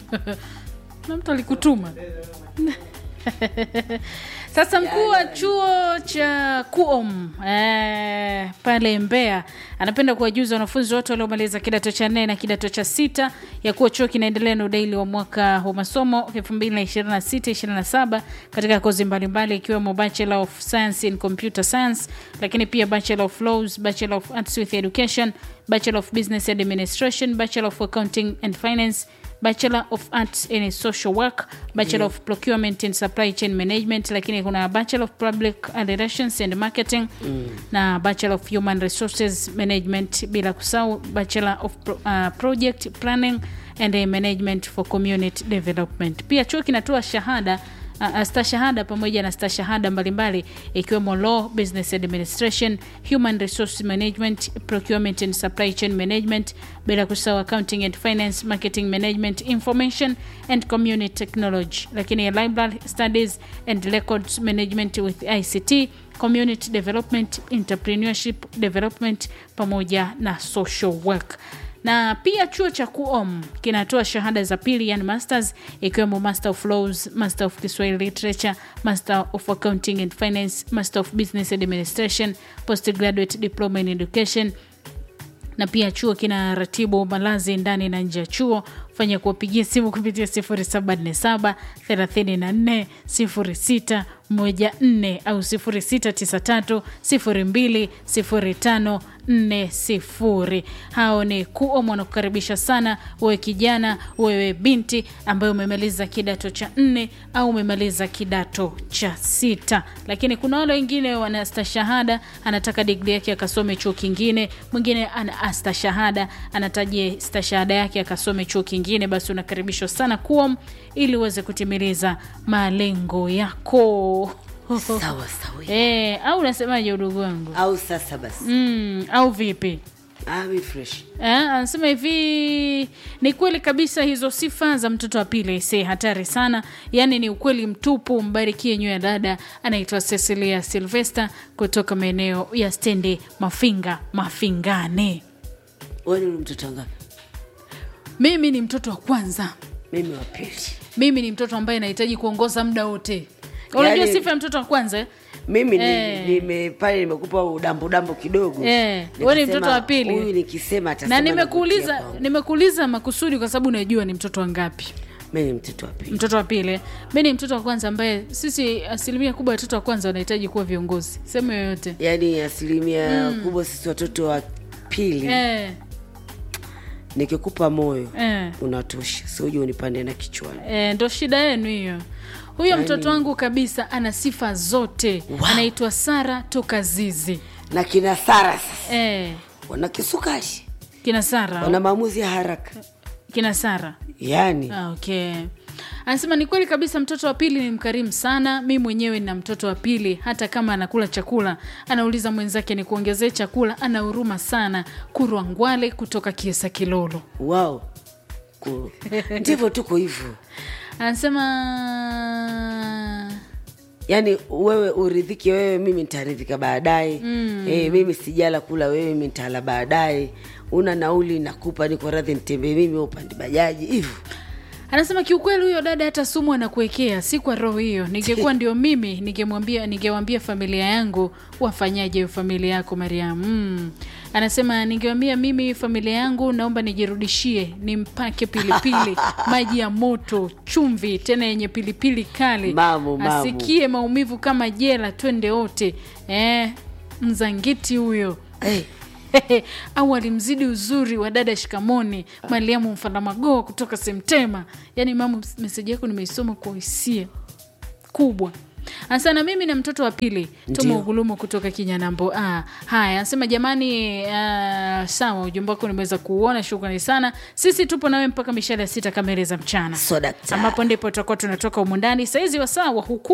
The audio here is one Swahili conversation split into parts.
na mtu alikutuma sasa mkuu wa chuo cha kuom eh, pale Mbeya anapenda kuwajuza wanafunzi wote waliomaliza kidato cha nne na kidato cha sita ya kuwa chuo kinaendelea na udaili wa mwaka wa masomo 2026-27 katika kozi mbalimbali ikiwemo Bachelor of Science in Computer Science, lakini pia Bachelor of Laws, Bachelor of Arts with Education, Bachelor of Business Administration, Bachelor of Accounting and Finance Bachelor of Arts in Social Work, Bachelor of Procurement and Supply Chain Management, lakini kuna Bachelor of Public Relations and Marketing na Bachelor of Human Resources Management, bila kusahau Bachelor of Pro, uh, Project Planning and uh, Management for Community Development. Pia chuo kinatoa shahada uh, stashahada pamoja na stashahada mbalimbali ikiwemo law business administration human resource management procurement and supply chain management bila kusahau accounting and finance marketing management information and community technology lakini library studies and records management with ict community development entrepreneurship development pamoja na social work na pia chuo cha kuom kinatoa shahada za pili yani masters ikiwemo master of laws master of kiswahili literature master of accounting and finance master of business administration postgraduate diploma in education na pia chuo kina ratibu malazi ndani na nje ya chuo fanya kuwapigia simu kupitia 0747 34 06 14 au 0693 02 05 40 hao ni kuom wanakukaribisha sana wewe kijana wewe binti ambaye umemaliza kidato cha nne au umemaliza kidato cha sita lakini kuna wale wengine wana stashahada anataka digri yake akasome chuo kingine mwingine ana astashahada anataje stashahada yake akasome chuo kingine basi unakaribishwa sana kuom ili uweze kutimiliza malengo yako sawa sawa e, au unasemaje udugu wangu au sasa basi mm, au vipi ah, mi fresh Eh, anasema hivi ni kweli kabisa hizo sifa za mtoto wa pili si hatari sana yaani ni ukweli mtupu mbarikie nyo ya dada anaitwa cecilia silvester kutoka maeneo ya stendi mafinga mafingane wewe ni mtoto ngapi mimi ni mtoto wa kwanza mimi wa pili mimi ni mtoto ambaye nahitaji kuongoza muda wote unajua Yaani- sifa ya mtoto wa kwanza eh? mimi ni- Eh. nime pale nimekupa udambu dambu kidogo Eh, wewe ni Nikasema, mtoto wa pili. huyu nikisema atasema na navutia nimekuuliza kwangu. nimekuuliza makusudi kwa sababu unajua ni mtoto wa ngapi mimi ni mtoto wa pili mtoto wa pili mi ni mtoto wa kwanza ambaye sisi asilimia kubwa ya watoto wa kwanza wanahitaji kuwa viongozi sehemu yoyote yaani asilimia kubwa sisi watoto wa pili eh, nikikupa moyo eh, unatosha siuji unipande na kichwani eh, ndo shida yenu hiyo huyo mtoto wangu kabisa ana sifa zote Wow. anaitwa sara toka zizi na kina sara sasa eh, wana kisukari kina sara wana maamuzi ya haraka kina sara yaani Ah, okay anasema ni kweli kabisa mtoto wa pili ni mkarimu sana mi mwenyewe nina mtoto wa pili hata kama anakula chakula anauliza mwenzake ni kuongezee chakula ana huruma sana kurwa ngwale kutoka kiesa kilolo wao Ku- ndivyo tuko hivyo anasema yaani wewe uridhike wewe mimi nitaridhika baadaye mm. e, mimi sijala kula wewe mimi nitala baadaye una nauli nakupa niko radhi nitembee mimi wewe upande bajaji hivyo anasema kiukweli huyo dada hata sumu anakuwekea si kwa roho hiyo ningekuwa ndio mimi ningemwambia ningewambia familia yangu wafanyaje hiyo familia yako mariam mm. anasema ningewambia mimi familia yangu naomba nijirudishie nimpake pilipili maji ya moto chumvi tena yenye pilipili kali Mamu, mamu. asikie maumivu kama jela twende wote eh, mzangiti huyo hey. au alimzidi uzuri wa dada shikamoni mariamu mfandamagoo kutoka semtema yaani mamu meseji yako nimeisoma kwa hisia kubwa asana mimi na mtoto wa pili tuma Ndio. ugulumu kutoka kinyanambo ah, haya anasema jamani ah, sawa ujumbe wako nimeweza kuuona shukrani sana sisi tupo nawe mpaka mishale ya sita kamili za mchana So, daktari. ambapo ndipo tutakuwa tunatoka humu ndani saizi wasawa huku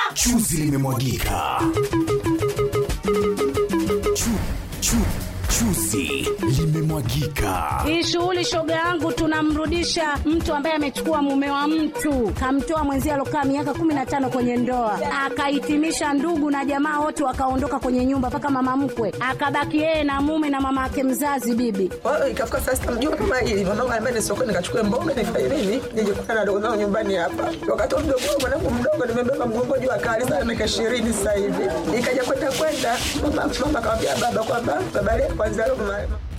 chuzi limemwagika chu, chu, chu, Chuzi limemwagika. Hii shughuli shoga yangu, tunamrudisha mtu ambaye amechukua mume wa mtu, kamtoa mwenzie alokaa miaka kumi na tano kwenye ndoa, akahitimisha ndugu na jamaa wote wakaondoka kwenye nyumba, mpaka mama mkwe akabaki yeye na mume na mama yake mzazi bibi. Kwa hiyo ikafika saa sita mjua kama hili mwanangu anambia ni sokoni nikachukue mboga nifanye nini nije kukutana na dogo zangu nyumbani hapa. Wakati huo mdogo wangu mwanangu mdogo nimebeba mgongo juu akali sana miaka ishirini sasa hivi. Ikaja kwenda kwenda mama mama akamwambia baba kwamba baba leo kwanza leo mama